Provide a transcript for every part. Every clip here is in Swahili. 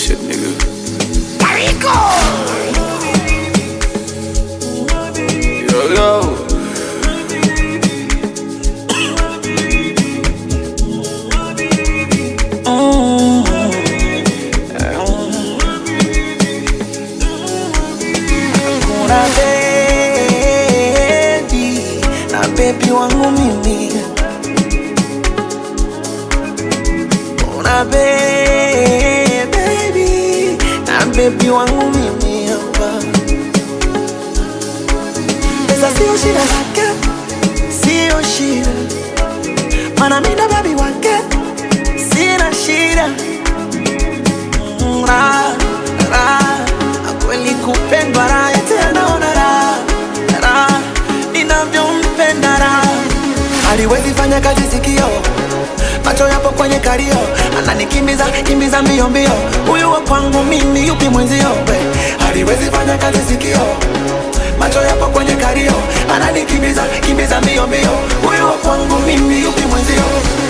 shit, nigga. Yo, yo. Kuna baby na baby wangu mimi, kuna baby baby na baby wangu mimi hapa. Pesa sio shida zake, sio shida, mana mimi ndo baby wake, sina shida Mm, raha, raha, kweli kupendwa raha tena naona raha raha ninavyompenda raha haliwezi fanya kazi sikio macho yapo kwenye kalio ananikimbiza kimbiza mbio mbio huyu wa kwangu mimi yupi mwenzio we haliwezi fanya kazi sikio macho yapo kwenye kalio ananikimbiza kimbiza mbio mbio huyu wa kwangu mimi yupi mwenzio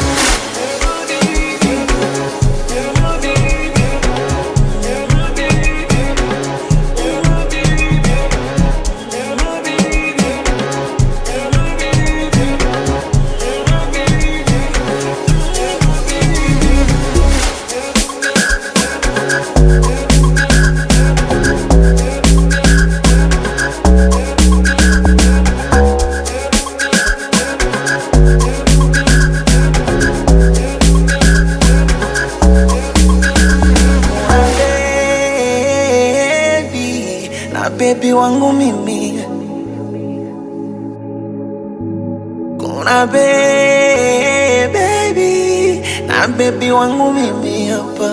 baby na baby wangu mimi kuna be- baby na baby wangu mimi hapa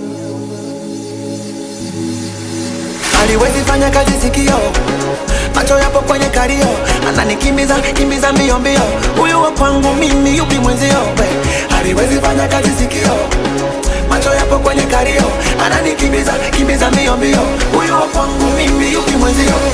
haliwezi fanya kazi sikio macho yapo kwenye kalio ananikimbiza kimbiza mbio mbio huyu wa kwangu mimi yupi mwenzio we haliwezi fanya kazi sikio macho yapo kwenye kalio ananikimbiza kimbiza mbio mbio huyu wa kwangu mimi yupi mwenzio